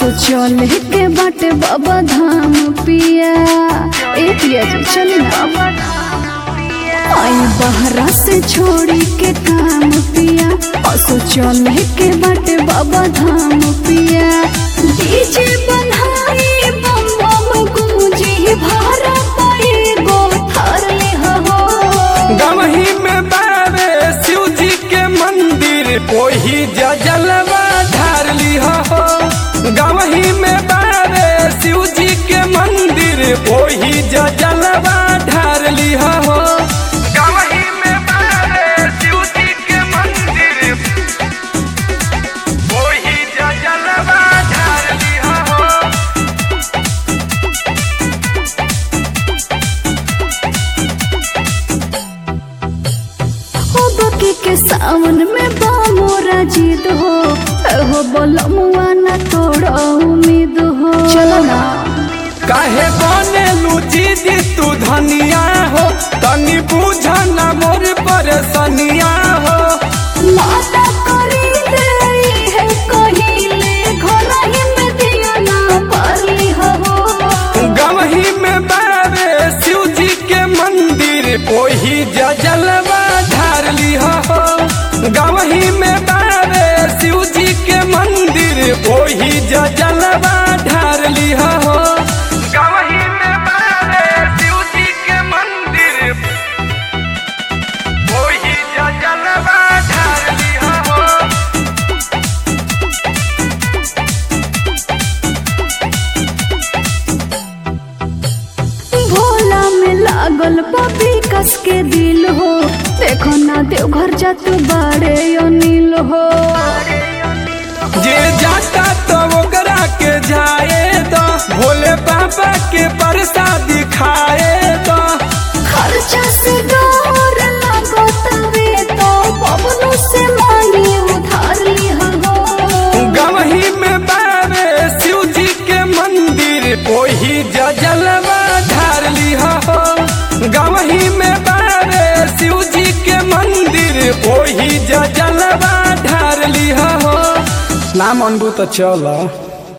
असो चले के बाटे बाबा धाम पिया ए पिया जी चले ना आई बहरा से छोड़ी के काम पिया असो चले के बाटे बाबा धाम पिया डीजे बनाई बम बम गूंजी भारा पड़े गो थार ले हो गवही में बाबे शिव जी के मंदिर ओही जलवा ढार लिह हो गवही में बाबे शिव जी के मंदिर ओही जलवा ढार लिह हो गवही में बाबे शिव जी के मंदिर ओही जलवा ढार लिह हो हो बकी के सावन में बामोरा जीत हो हो बोलो मुआ ना तोड़ो उम्मीद हो चलो ना काहे बने लूची दी तू धनिया हो तनी बुझ न मोर परेशानिया हो माता करी देई है कहिले घर ही में दिया ना पाली हो गवही में बाबे शिव जी के मंदिर ओही जलवा ढार लिह हो गवही में बाबे शिव जी के मंदिर ओही जलवा ढार लिह हो गवही में बाबे शिव जी के मंदिर ओही जलवा ढार लिह हो भोला में लागल पपी कस के दिल हो देखो ना देवघर जा तू बाड़े अनिल हो जे जाता तो ओकरा के जाए तो भोले बाबा के प्रसाद खाए तो खर्चा से डर लागो तवे तो पवनों से मांगी उधार ली हो गवही में बाबे शिव जी के मंदिर ओही जलवा ढार लिह हो गवही में बाबे शिव जी के मंदिर ओही जलवा ढार लिह हो नाम अनबू तो चल